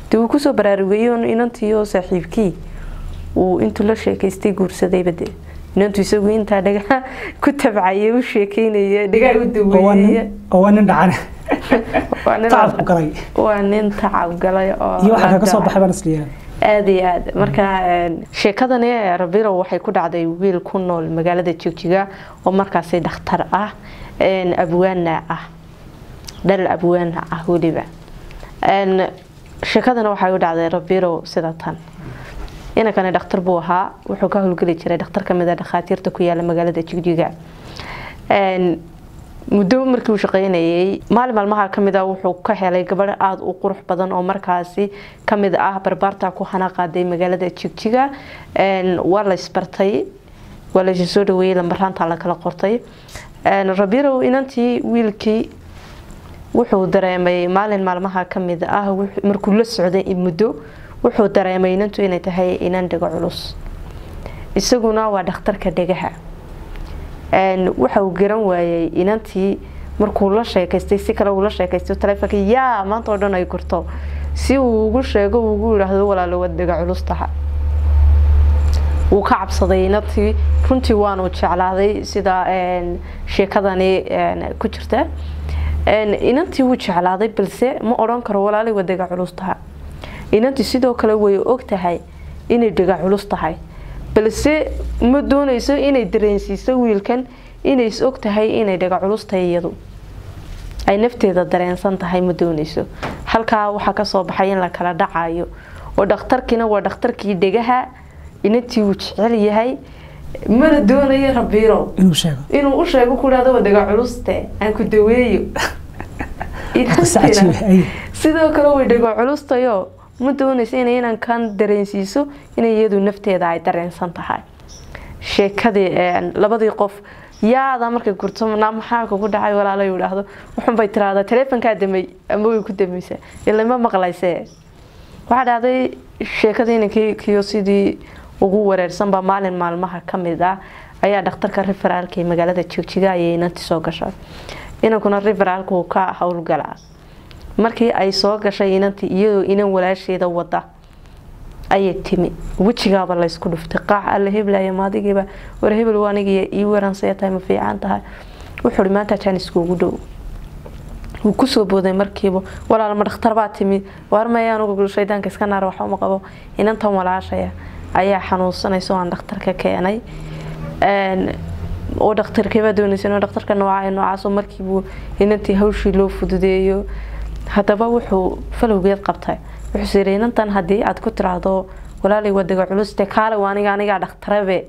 dee uu kusoo baraarugayey un inantii oo saaxiibkii uu intuu la sheekaystay guursadayba dee inantu isagu intaa dhagaha ku tabcaya u sheekeynaya dhagaha u oo waa daweynaya nin oo waa nin dhacane Waa nin- tacabku galay waa nin tacab galay oo iyo waxaa kaga soo la baxay baan isliyaa aada iyo aad marka een, sheekadani rabiro waxay ku dhacday wiil ku nool magaalada jigjiga oo markaasi dhakhtar ah een, abwaana ah dhal abwaana ah weliba Een, sheekadana waxay u dhacday rabiro sida tan inankani dhakhtar buu ahaa wuxuu ka howlgeli jiray dhakhtar kamid a dhakhaatiirta ku yaala magaalada jigjiga Een, muddo markii uu shaqeynayay maalin maalmaha kamid ah wuxuu ka helay gabadh aada u qurux badan oo markaasi kamid ah barbaarta ku hana qaaday magaalada jigjiga Een, waa la isbartay waa la soo dhaweeyey lambaraanta la kala qortay Een, rabirow inantii wiilkii wuxuu dareemay maalin maalmaha kamid ah wux- markuu la socday muddo wuxuu dareemay inantu inay tahay inan dhego culus isaguna waa dhakhtarka dhegaha Een, waxa uu garan waayey inantii markuu la sheekaystay si kale uu la sheekaystay taleefonka yaa maanta oo dhan ay kurto si uu ugu sheego uu ugu yidhaahdo walaalo waad dhega culus taha wuu ka cabsaday inantii runtii waanu jeclaaday sida een, sheekadani een, ku jirta Een, inantii wuu jeclaaday balse ma odhan karo walaalay waa dhega culus taha inantii sidoo kale way og tahay inay dhega culus tahay balse ma doonayso inay dareensiiso wiilkan inay is og tahay inay dhega culus tahay iyadu ay nafteeda dareensan tahay ma doonayso halkaa waxaa kasoo baxay in la kala dhacayo oo dhakhtarkiina waa dhakhtarkii dhegaha inantii uu jecel yahay mana doonayo rabiiro inuu sheego inuu u sheego ku dhahdo waa dhega culuste aan ku daweeyo Qisa Inantiina cajiib ah, ay. sidoo kale way dhego culustayo ma doonayso inay inankan dareensiiso inay iyadu nafteeda ay dareensan tahay sheekadii een, labadii qof yaada markay gurto naa maxaa kugu dhacay walaalay uu dhahdo wuxunbay tiraahdaa taleefonkaa damay ama way ku damaysaa ila ma maqlaysee waxaa dhacday sheekadii inankii kiyo sidii ugu wareersanba maalin maalmaha kamid ah ayaa dhakhtarka riferaalka ee magaalada jigjiga ayay inantii soo gashay inankuna riferaalka uu ka howlgalaa markii ay soo gashay inantii iyadoo inan walaasheeda wada ayay timi wejigaaba laysku dhuftay qaax alla heblaya maadigiiba war hebel waa anigiiyo ii waransaya tahay ma fiican tahay wuxuu hi maanta jaanisku ugu dhow wuu kusoo booday markiiba walaal ma dhakhtar baa timi waar maya anugu shaydaanka iska naar waxa uma qabo inantan walaashaya ayaa xanuunsanaysa oo aan dhakhtarka keenay Een, oo dhakhtarkeebaa doonaysa inuu dhakhtarka nooca noocaasoo markiibuu inantii hawshii loo fududeeyo haddaba wuxuu falowgeed qabtay wuxuu yiri inantan haddii aad ku tiraahdo walaalay waa dega culuste kaale waa aniga anigaa dhakhtarabe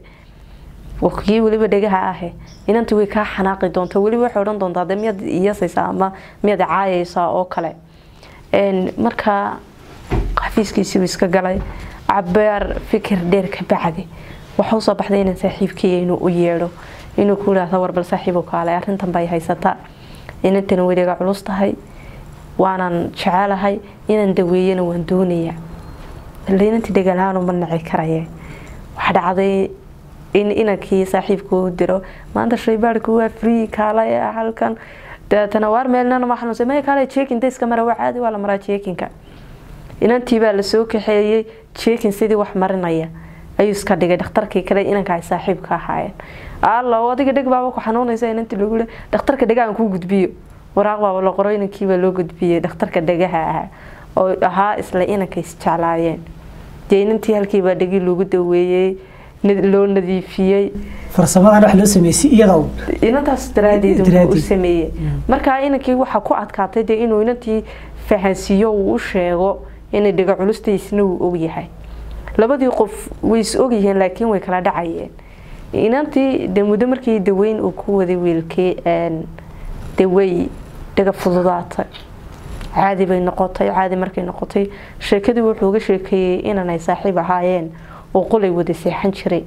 kii weliba dhegaha ahe inantii way kaa xanaaqi doonta weliba waxay odhan doontaa de miyaad iyasaysaa ama miyaad caayaysaa oo kale Een, markaa xafiiskiisii buu iska galay cabaar fikir dheer ka bacdi waxa usoo baxday inaan saaxiibkii inuu u yeedho inuu ku yidhaahdo warbal saaxiibo kaale arrintan bay haysataa inantana weliga culus tahay waanan jecelahay inaan daweeyana waan doonayaa inantii degalahaanu ma naci karaye waxaa dhacday in inankii saaxiibka u diro maanta shaybaarku waa free kaale halkan dabeetana waar meelnana ma xanuunsan maya kaale jeekinta iska mara waa caadi waa la maraa jeekinka inantii baa lasoo kaxeeyey jeekin sidii wax marinaya ayuu iska dhigay dhakhtarkii kale inanka ay saaxiibka ahaayeen allo adiga dheg baaba ku xanuunaysa inantii lagu le dhakhtarka dhegahan kuu gudbiyo waraaq baaba la qoro inankiibaa loo gudbiyey dhakhtarka dhegaha ahaa oo ahaa isla inanka isjeclaayeen dee inantii halkiibaa dhegii lagu daweeyey loo nadiifiyey farsamadan wax loo sameeyey si iyada u inantaas daraadeed u Daraadeed. sameeyey markaa inankii waxaa ku adkaatay dee inuu inantii fahansiiyo uu u sheego inay dhiga culustaysna uu ogyahay labadii qof way is ogyihiin laakiin way kala dhacayeen inantii de muddo markii daweyn uu ku waday wiilkii een, dee way dhiga fududaatay caadi bay noqotay caadi markay noqotay sheekadii wuxuu uga sheekeeyey inanay saaxiib ahaayeen oo qolay wada seexan jiray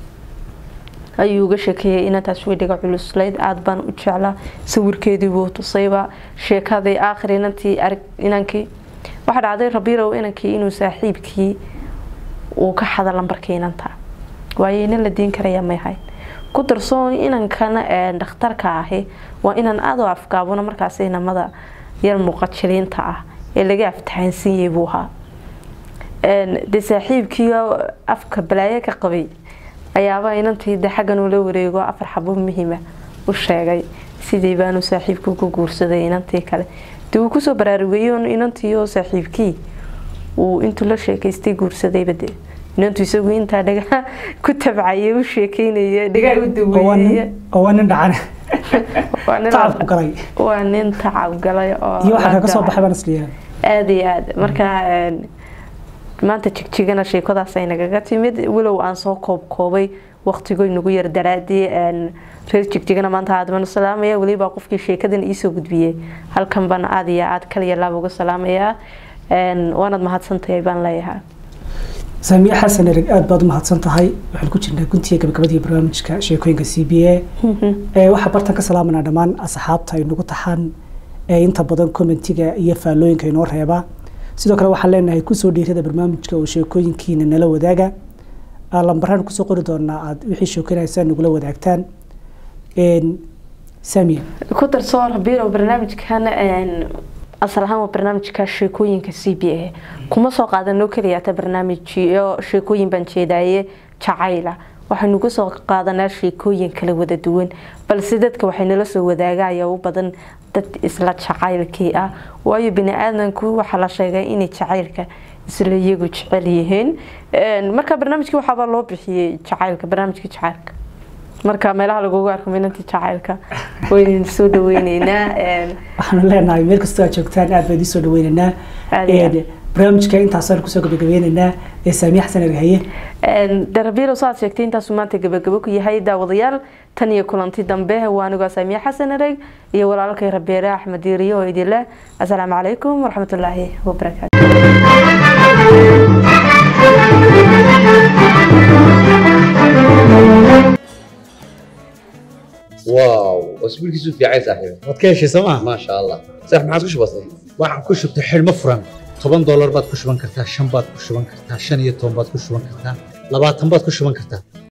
ayuu uga sheekeeyey inantaas way dhiga culuslayd aada baan u jeclaa sawirkeedii buu tusayba sheekadii aakhir inantii arag inankii waxaa dhacday rabirow inankii inuu saaxiibkii uu ka xada lambarkii inanta waayo inan la diin karaya may ahayn ku darsoon inankan ee dhakhtarka ahi waa inan aada u afgaabona markaas inamada yar muuqajiliinta ah ee laga aftahansiiyey buu ahaa een, dee saaxiibkiio afka balaayo ka qabay ayaaba inantii de xaggan ula wareego afar xabo muhiima u sheegay sidii baanu saaxiibku ku guursaday inantii kale dee uu kusoo baraarugeeyo inantii oo saaxiibkii uu intuu la sheekaystay guursadayba dee inantu isagu intaa dhagaa ku tabcayay u sheekeynaya dhagaa u oo waa daweynaya nin oo waa nin dhacane waa nin tacabku galay waa nin tacab galay oo iyo waxaa la kaga soo dacay. baxay baan isleeyahay aada iyo aada marka een, maanta jigjigana sheekadaas ay nagaga timid walow aan soo koob koobay waqtigoy nagu yar daraadii een, reer jigjigana maanta aad baan u salaamaya weliba qofkii sheekadan iisoo gudbiyey halkan baan aada iyo aad kaliya laab uga salaamayaa een, waanaad mahadsantahay baan leeyahay saamiye xasan ereg aad baad u mahadsan tahay waxaan ku jirnaa guntiga gabagabadii barnaamijka sheekooyinka c b a ee waxaa bartan ka salaamanaa dhammaan asxaabta ay nagu taxaan ee inta badan commentiga iyo faallooyinka inoo reeba sidoo kale waxaan leenahay kusoo dhiirada barnaamijka oo sheekooyinkiina nala wadaaga Aa, lambaraan kusoo qori doonaa aad wixii sheekoynaysaa nagula wadaagtaan Een, saamiye ku darsoor biirow barnaamijkan een, asal ahaan waa barnaamijka sheekooyinka c b a kuma soo qaadanoo keliya ta barnaamijyo sheekooyin baan jeedaaye jacayla waxaynu ku soo qaadanaa sheekooyin kala wada duwan balse dadka waxay nala soo wadaaga ayaa u badan dad isla jacaylkii ah waayo bini aadanku waxaa la sheegay inay jacaylka isla iyagu jecel yihiin Een, marka barnaamijkii waxaabaa loo bixiyey jacaylka barnaamijkii jacaylka marka meelaha lagugu arko minantii jacaylka waynaynu soo dhaweyneynaa Een, waxaanu leenahay meel kastoo aad joogtaan aad baan idiin soo dhaweynaynaa Aad iyo aad. Een, barnaamijka intaasaan kusoo gabagabeynaynaa ee saamiye xasan ereg haye darabiiro saad sheegtay intaasuu maanta gabagabo ku yahay daawadayaal tan iyo kulanti dambe waa anigoo saamiye xasan ereg iyo walaalkay rabeere axmed diiriyo oo idin leh asalaamu calaykum waraxmatullaahi wabarakaatu واو اسبوعك في عايز صاحبي waad ka heshay sooma ما شاء الله صح ما عاد كش بسيط waxaan ku shubtay xidhmo furan toban doolar baad ku shuban kartaa shan baad ku shuban kartaa shan iyo toban baad ku shuban kartaa labaatan baad ku shuban kartaa